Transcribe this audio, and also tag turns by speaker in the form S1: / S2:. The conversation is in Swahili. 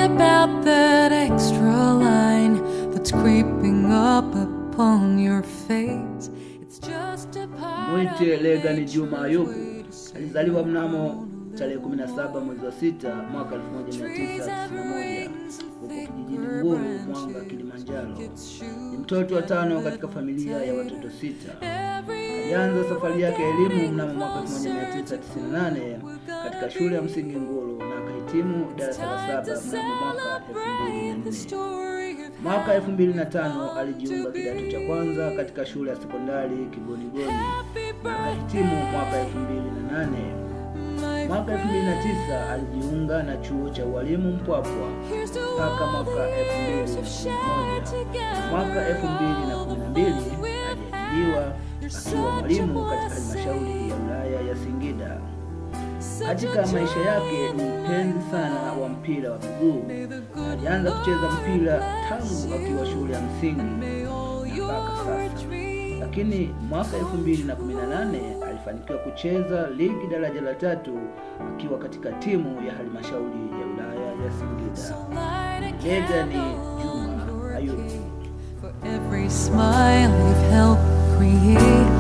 S1: about that extra line that's creeping up upon your face. It's just a part
S2: Mwite
S1: of
S2: Legani Juma Ayubu
S1: way to say
S2: alizaliwa mnamo tarehe 17 mwezi wa sita mwaka 1991 huko kijijini Nguru, Mwanga, Kilimanjaro. Ni mtoto wa tano katika familia ya watoto sita. Alianza safari yake ya elimu mnamo mwaka 1998 katika shule ya msingi Nguru na akahitimu darasa la saba mnamo mwaka 2004. Mwaka 2005 alijiunga kidato cha kwanza katika shule ya sekondari Kigonigoni na akahitimu mwaka 2008. Mwaka 2009 alijiunga na chuo cha ualimu Mpwapwa mpaka mwaka 2011. Mwaka 2012 aliajiriwa akiwa mwalimu katika halmashauri ya wilaya ya Singida. Katika maisha yake ni mpenzi sana wa mpira wa miguu. Alianza kucheza mpira tangu akiwa shule ya msingi na mpaka sasa, lakini mwaka 2018 alifanikiwa kucheza ligi daraja la tatu akiwa katika timu ya halmashauri ya wilaya ya Singida. Legani Juma Ayubu.
S1: For every smile you've helped create